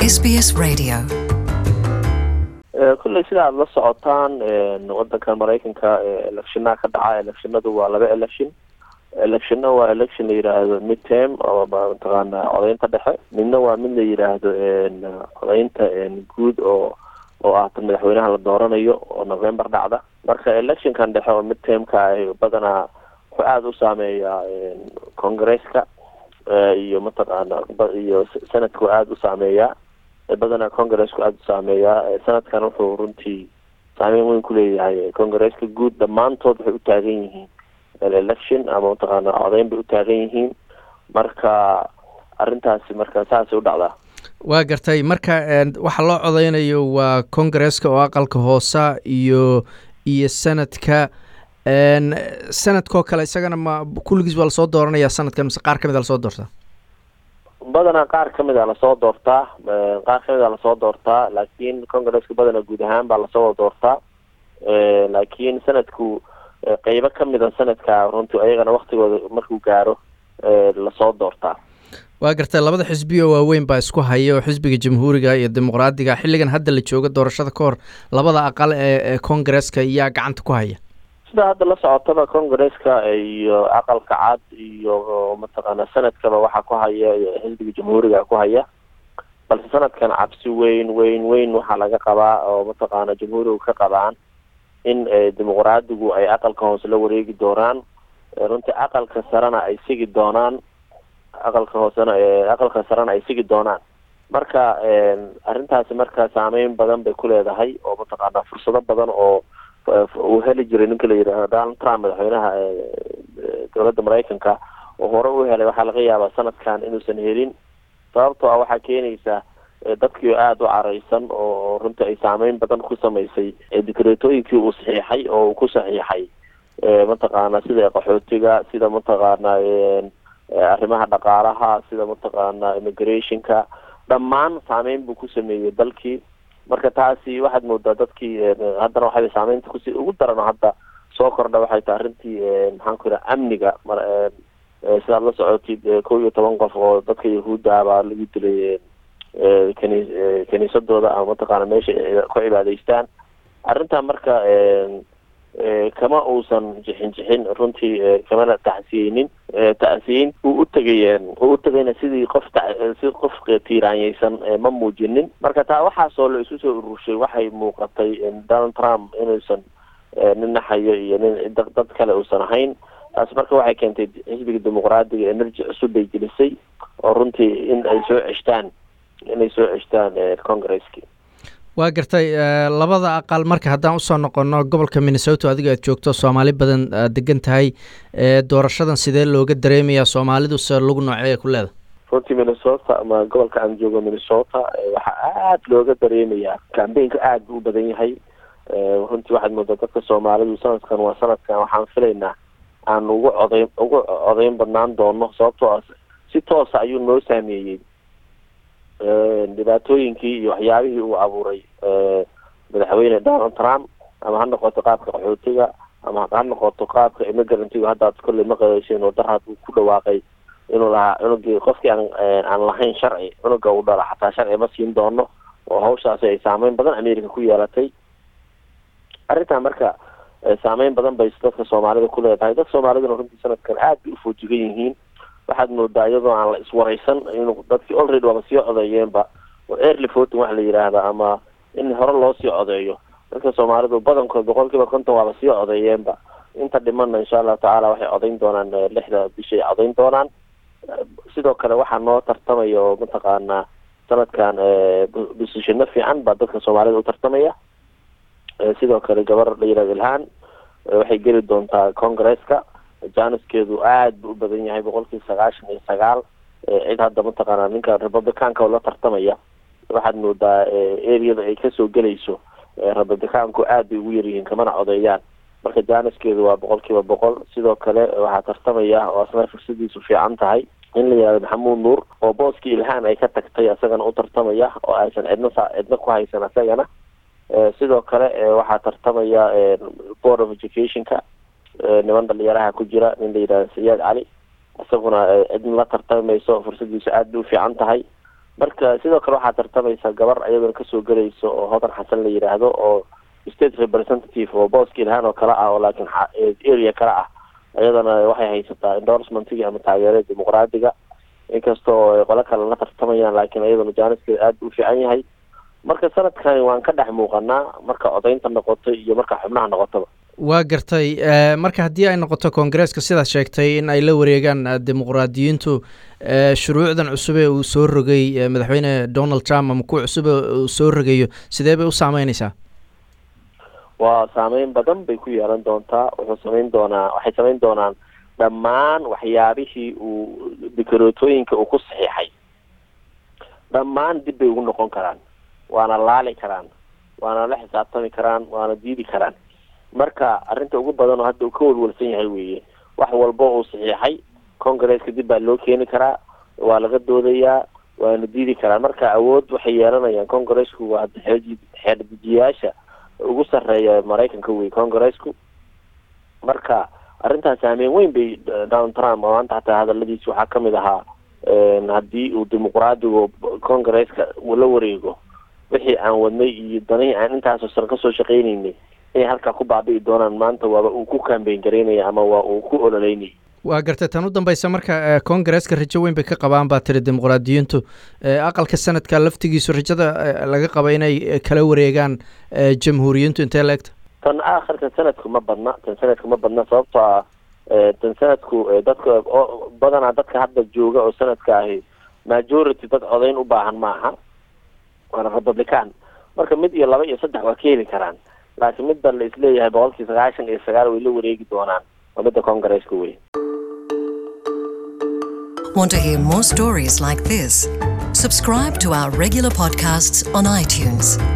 SBS Radio. kulley sida aada la socotaan wadanka maraykanka electionaha ka dhaca electionadu waa laba election electionna waa election la yidhaahdo midterm oo mataqaana codeynta dhexe midna waa mid la yidhaahdo codeynta guud oo oo ah tan madaxweynaha la dooranayo oo november dhacda marka electionkan dhexe oo midtermka ay badanaa wuxuu aada u saameeyaa congresska iyo mataqaana iyo senatku aada u saameeyaa badanaa congresku aada u saameeyaa sanadkan wuxuu runtii saameyn weyn kuleeyahay congresska guud dhammaantood waxay u taagan yihiin election ama mataqaana codeyn bay u taagan yihiin marka arrintaasi marka saasay u dhacdaa waa gartay marka waxa loo codeynayo waa congresska oo aqalka hoosa iyo iyo sanadka sanadkoo kale isagana ma kulligiis waa lasoo dooranaya sanadkan mise qaar kamid a lasoo doortaa badanaa qaar kamid a lasoo doortaa qaar kamid a lasoo doortaa laakiin congresska badanaa guud ahaan baa lasoo doortaa laakiin sanadku qeybo kamid a sanadka runtii ayagana waktigooda markuu gaaro lasoo doortaa waa gartay labada xisbi oo waaweyn baa isku haya oo xisbiga jamhuuriga iyo dimuqraadiga xilligan hadda la jooga doorashada ka hor labada aqal ee congresska iyaa gacanta ku haya sida hadda la socotaba congresska iyo aqalka cad iyo mataqaana sanadkaba waxaa ku haya xisbiga jamhuuriga ku haya balse sanadkan cabsi weyn weyn weyn waxaa laga qabaa oo mataqaana jamhuuriga ka qabaan in dimuqraadigu ay aqalka hoose la wareegi doonaan runtii aqalka sarena ay sigi doonaan aqalka hoosena aqalka sarena ay sigi doonaan marka arrintaasi marka saameyn badan bay ku leedahay oo mataqaana fursado badan oo uu heli jiray ninka la yidhaahdo donald trump madaxweynaha dowladda maraykanka oo hore u helay waxaa laga yaabaa sanadkan inuusan helin sababtoo ah waxaa keenaysa dadkii aada u careysan oo runtii ay saameyn badan ku samaysay dikreetooyinkii uu saxiixay oo uu ku saxiixay mataqaana sida qaxootiga sida mataqaana arrimaha dhaqaalaha sida mataqaana immigrationka dhammaan saameyn buu ku sameeyey dalkii marka taasi waxaad moodaa dadkii haddana waxay saameynta kusi ugu darano hadda soo kordha waxay tahay arrintii maxaan ku yidhaha amniga sidaad la socotid kow iyo toban qof oo dadka yahuudda baa lagu dilay kani kaniisadooda ama mataqaana meesha ku cibaadaystaan arrintan marka kama uusan jixin jixin runtii kamana tacsiyeynin tacsiyeyn uu utagay uu utagayna sidii qof si qof tiiraanyeysan ma muujinin marka taa waxaasoo la isu soo ururshay waxay muuqatay donald trump inuusan nin naxayo iyo nin dad kale uusan ahayn taasi marka waxay keentay xisbiga dimuqraadiga energy cusub bay gelisay oo runtii in ay soo ceshtaan inay soo ceshtaan congresski waa gartay labada aqal marka haddaan usoo noqono gobolka minnesota adiga aad joogto soomaali badan aad degan tahay doorashadan sidee looga dareemayaa soomaalidu se lagu noocee ku leeda runtii minnesota ama gobolka aan joogo minnesota waxaa aada looga dareemayaa cambaynka aada buu u badan yahay runtii waxaad moodaa dadka soomaalidu sanadkan waa sanadkan waxaan filaynaa aan ugu codeyn ugu codeyn badnaan doono sababtoo ah si toosa ayuu noo saameeyey dhibaatooyinkii iyo waxyaabihii uu abuuray madaxweyne donald trump ama ha noqoto qaabka qaxootiga ama ha noqoto qaabka immigrantgu haddaad kolley maqasheen oo darhad uu ku dhawaaqay inuu lahaa cunugii qofkii aan aan lahayn sharci cunuga uu dhala xataa sharci ma siin doono oo hawshaasi ay saameyn badan america ku yeelatay arrintan marka saameyn badan bay dadka soomaalida ku leedahay dadka soomaaliduna runtii sanadkan aad bay ufoojigan yihiin waxaad moodaa iyadoo aan la iswareysan inuu dadkii already waaba sii codeeyeenba oo early voting waxa la yidhaahda ama in hore loo sii codeeyo dadka soomaalidu badankood boqol kiiba konton waaba sii codeeyeenba inta dhimana insha allahu tacaala waxay codeyn doonaan lixda bishay codeyn doonaan sidoo kale waxaa noo tartamaya oo mataqaana sanadkan bosishano fiican baa dadka soomaalida u tartamaya sidoo kale gabar la yihahdo ilhaan waxay geli doontaa congresska janiskeedu aada buu u badan yahay boqolkiiba sagaashan iyo sagaal cid hadda mataqaana ninka republicanka oo la tartamaya waxaad moodaa areada ay kasoo gelayso republicanku aad bay ugu yaryihiin kamana codeeyaan marka janiskeedu waa boqol kiiba boqol sidoo kale waxaa tartamaya oo asna fursadiisu fiican tahay in la yihahdo maxamuud nuur oo booskii ilhaan ay ka tagtay isagana u tartamaya oo aysan cidna sa cidna ku haysan isagana sidoo kale waxaa tartamaya board of educationka niman dhalinyaraha ku jira nin la yidhahdo sayaad cali isaguna cidna la tartamayso fursadiisu aad bay u fiican tahay marka sidoo kale waxaa tartamaysa gabar ayadoo kasoo gelayso oo hodan xasan la yidhaahdo oo state representative oo booski lahaan oo kale ah oo laakiin area kale ah iyadana waxay haysataa endorsementigii ama taageerada dimuqraadiga inkasta oo qolo kale la tartamayaan laakiin iyadana jaaniskeeda aada u fiican yahay marka sanadkani waan ka dhex muuqanaa marka codaynta noqoto iyo marka xubnaha noqotaba waa gartay marka haddii ay noqoto koongareeska sidaad sheegtay in ay la wareegaan dimuqraadiyiintu shuruucdan cusube uu soo rogay madaxweyne donald trump ama kuwa cusube uu soo rogayo sidee bay u saameyneysaa waa saameyn badan bay ku yeelan doontaa wuxuu sameyn doonaa waxay sameyn doonaan dhammaan waxyaabihii uu dikarootooyinka uu ku saxiixay dhammaan dib bay ugu noqon karaan waana laali karaan waana la xisaabtami karaan waana diidi karaan marka arrinta ugu badan oo hadda uu ka walwalsan yahay weeye wax walba uu saxiixay congaresska dib baa loo keeni karaa waa laga doodayaa waana diidi karaan marka awood waxay yeelanayaan congaresku waa xeerdejiyaasha ugu sarreeya maraykanka wey congaresku marka arrintaas saameyn weyn bay donald trump oo maanta hataa hadaladiisa waxaa kamid ahaa haddii uu dimuqraadigu congaresska la wareego wixii aan wadnay iyo danihii aan intaasoo sano kasoo shaqeyneynay inay halkaa ku baabi'i doonaan maanta waaba uu ku kambeyn garaynaya ama waa uu ku ololeynaya waa gartay tan u dambeysa marka congareska rajo weyn bay ka qabaan baa tiri dimuqraadiyiintu aqalka sanadka laftigiisu rajada laga qaba inay kala wareegaan jamhuuriyiintu intee la egta tan aakhirka sanadku ma badna tan sanadku ma badna sababtoo ah tan sanadku dadka badanaa dadka hadda jooga oo sanadka ahi majority dad codayn u baahan maaha waana republican marka mid iyo laba iyo saddex waa ka heli karaan laakiin midban la isleeyahay boqolkii sagaashan iyo sagaal way la wareegi doonaan waa midda congareska wey Want to hear more stories like this? Subscribe to our regular podcasts on iTunes.